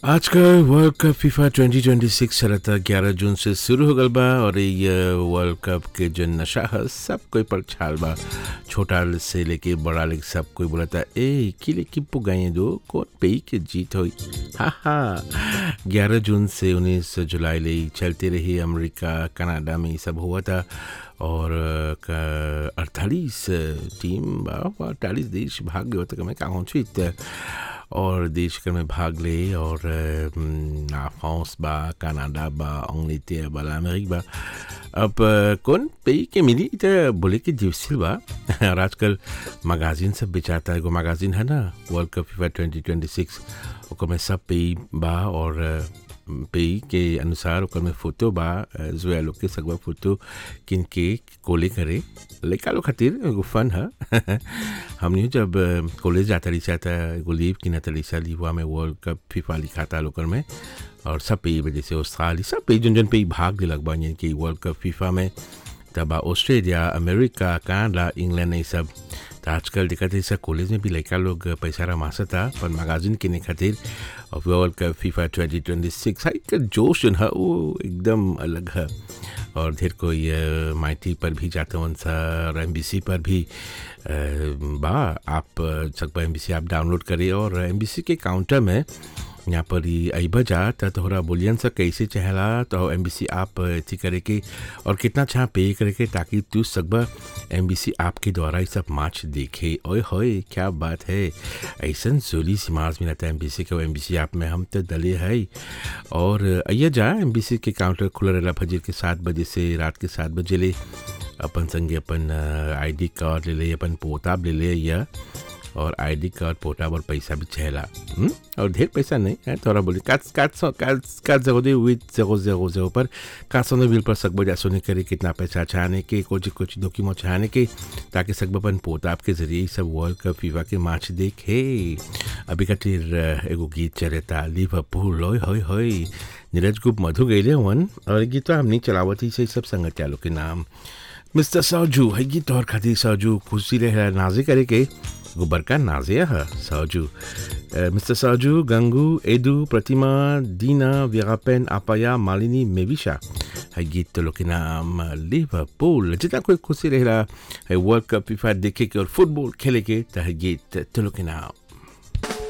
आज का world cup FIFA 2026 चलता 11 जून से शुरू हो गल बा और ये वर्ल्ड कप के जो नशा है सब कोई पर छाल बा छोटा से लेके बड़ा लेके सब कोई बोला था ए किले की पुगाए दो कौन पे के जीत हुई हा हा 11 जून से 19 जुलाई ले चलते रही अमेरिका कनाडा में ये सब हुआ था और अड़तालीस टीम अड़तालीस देश भाग गए होते मैं कहाँ पहुँची और देश कर में भाग ले और फ्रांस बा कनाडा बा अंग्लेterre बा अमेरिक बा अब कौन पे के मिली तो बोले कि डिफिसिल बा और आजकल मैगजीन सब बेचाता है एगो मैगजीन है ना वर्ल्ड कप फीफा 2026 ओकर में सब पे बा और पे के अनुसार ओकर में फोटो बा जो लोग के सगवा फोटो किन के कोले करे लड़का लोग खातिर एगो फन है हमने जब कॉलेज जाता रही था एगो लीव किना तरी सा लीवा में वर्ल्ड कप फीफा लिखा था लोकर में और सब पे वजह से ऑस्ट्रेलिया सब पे जन जन पे भाग लग बा यानी कि वर्ल्ड कप फीफा में तब ऑस्ट्रेलिया अमेरिका कनाडा इंग्लैंड ये सब तो आजकल दिक्कत है कॉलेज में भी लड़का लोग पैसा रमासा था पर मैगजीन किने खातिर और world cup FIFA twenty twenty six का जोश जो है वो एकदम अलग है और ढेर कोई माइटी पर भी जाते हैं सर एम पर भी बा आप सकबा एम आप डाउनलोड करिए और एम के काउंटर में यहाँ पर ही अबा जा तो तोहरा बोलियन सा कैसे चहला तो एम बी आप अथी करे के और कितना छा पे करे के ताकि तू सकबा एम बी आपके द्वारा ये सब मैच देखे ओए होए क्या बात है ऐसा जोली सिमाज मिलता है एम बी सी के एम बी आप में हम तो दले है और अय्या जा एम बी सी के काउंटर खुला रहा फजर के सात बजे से रात के सात बजे ले अपन संगे अपन आईडी कार्ड ले ले अपन पोताब ले ले या और आईडी कार्ड पोटा और पैसा भी छहला और ढेर पैसा नहीं है थोड़ा बोली काट काट सौ काट काट जगो दे विथ जगो जगो जगो पर काट सौ बिल पर सकबो जा सुने करे कितना पैसा छाने के कुछ कुछ डॉक्यूमेंट छाने के ताकि सकबो अपन पोता आपके जरिए सब वर्ल्ड कप फीफा के मैच देखे अभी खातिर एगो गीत चलता लिवरपूल लोय होय होय नीरज गुप्त मधु गैले वन और गीत तो हम नहीं चलावती से सब संगत चालू के नाम मिस्टर साजू है गीत और खातिर साजू खुशी रहे नाजे करे के गोबर का नाजिया है साजू मिस्टर साजू गंगू एदू प्रतिमा दीना विरापेन आपाया मालिनी मेविशा है गीत तो लोग के नाम लिवरपूल जितना कोई खुशी रह रहा है वर्ल्ड कप फीफा देखे के और फुटबॉल खेले के तो है गीत तो लोग के नाम